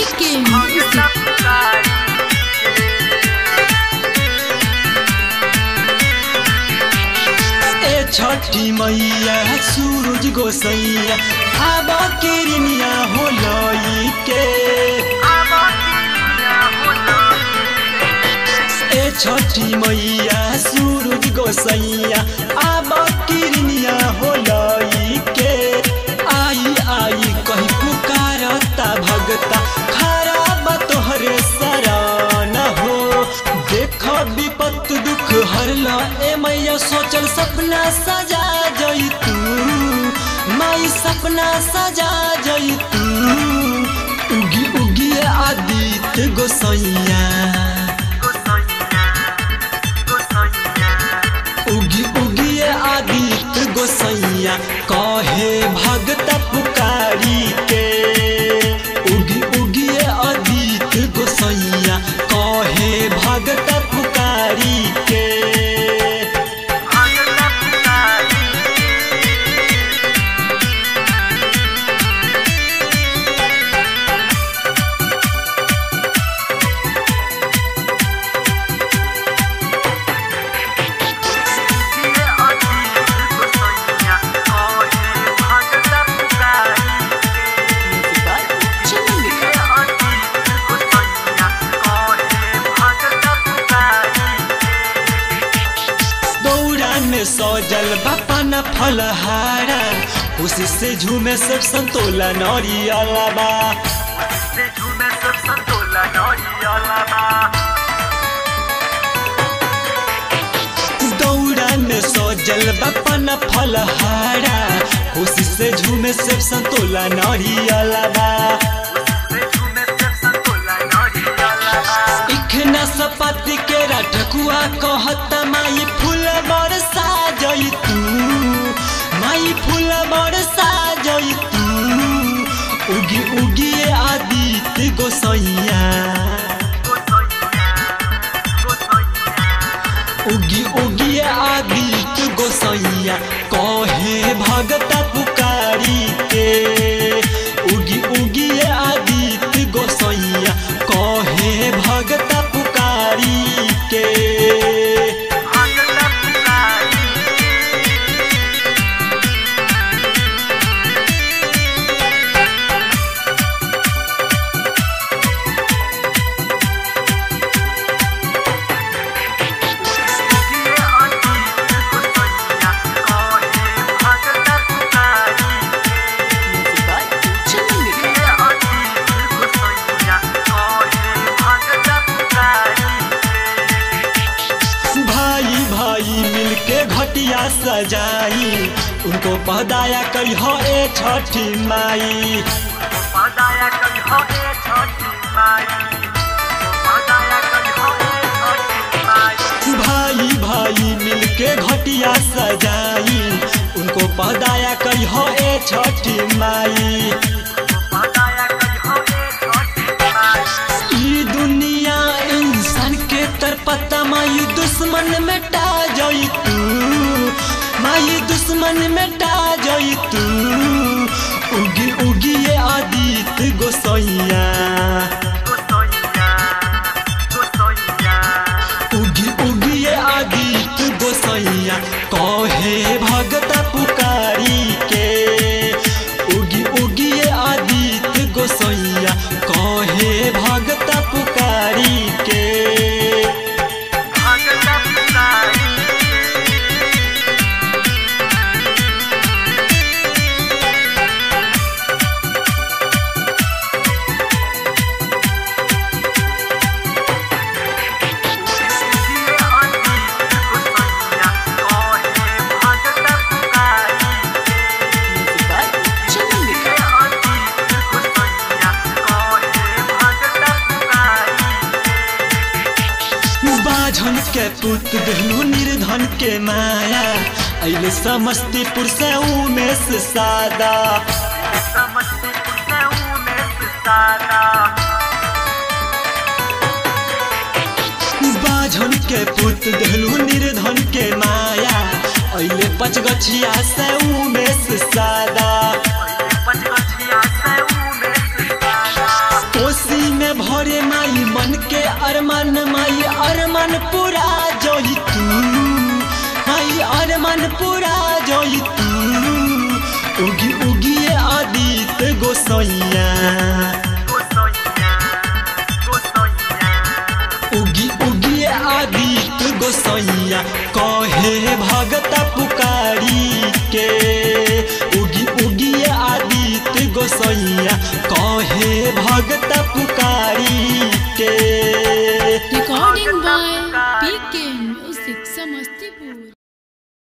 PK Music. ए छठी मैया सूरज गोसैया आब किरनिया हो लई के ए छठी मैया सूरज गोसैया आब किरनिया हो लई के आई आई कही पुकारता भगता खराब तोहरे सरान हो देख विपत दुख हरला ए मैया सोचल सपना सजा जई तू माई सपना सजा जई तू उगी उगी आदित्य गोसैया उगी उगी आदित्य गोसैया कहे भगत पुकारी के उगी उगी आदित्य गोसैया कहे भगत पुकारी के दौरा में सजल बापन फलहारा खुशी से झूमे सब संतोला नरियला बा दौरा में सजल बापन फलहारा खुशी से झूमे सब संतोला नरियला बा इखना सपति के रटकुआ कहत माई फूल बरसा जई तू माई फूल बरसा जई तू उगी उगी आदित्य गोसैया उगी उगी आदित्य गोसैया कहे भगत पुकारी के उगी उगी आदित्य गोसैया कहे भगत पुकारी के भाई भाई मिलके घटिया सजाई उनको पहदाया कही हो ए छठी माई भाई भाई मिलके घटिया सजाई उनको पहदाया कही हो ए छठी माई ई दुनिया इंसान के तरपता माई दुश्मन मिटा जाई तू माई दुश्मन मिटा जाई तू उगी उगी ये आदित्य गोसैया उगी उगी ये आदित्य गोसैया कहे भगत पुकारी के उगी उगी ये आदित्य गोसैया कहे भगत पुकारी के बाझन के पुत देहनु निर्धन के माया अइले समस्तीपुर से उमेश सादा बाझन के पुत देहनु निर्धन के माया अइले पचगछिया से उमेश सादा कोसी अरमान पूरा जोई तू उगी उगिए आदित्य गोसैया उगी उगिए आदित्य गोसैया कहे भगत पुकारी के उगी उगिए आदित्य गोसैया कहे भगत पुकारी के Recording by PK Music Samastipur.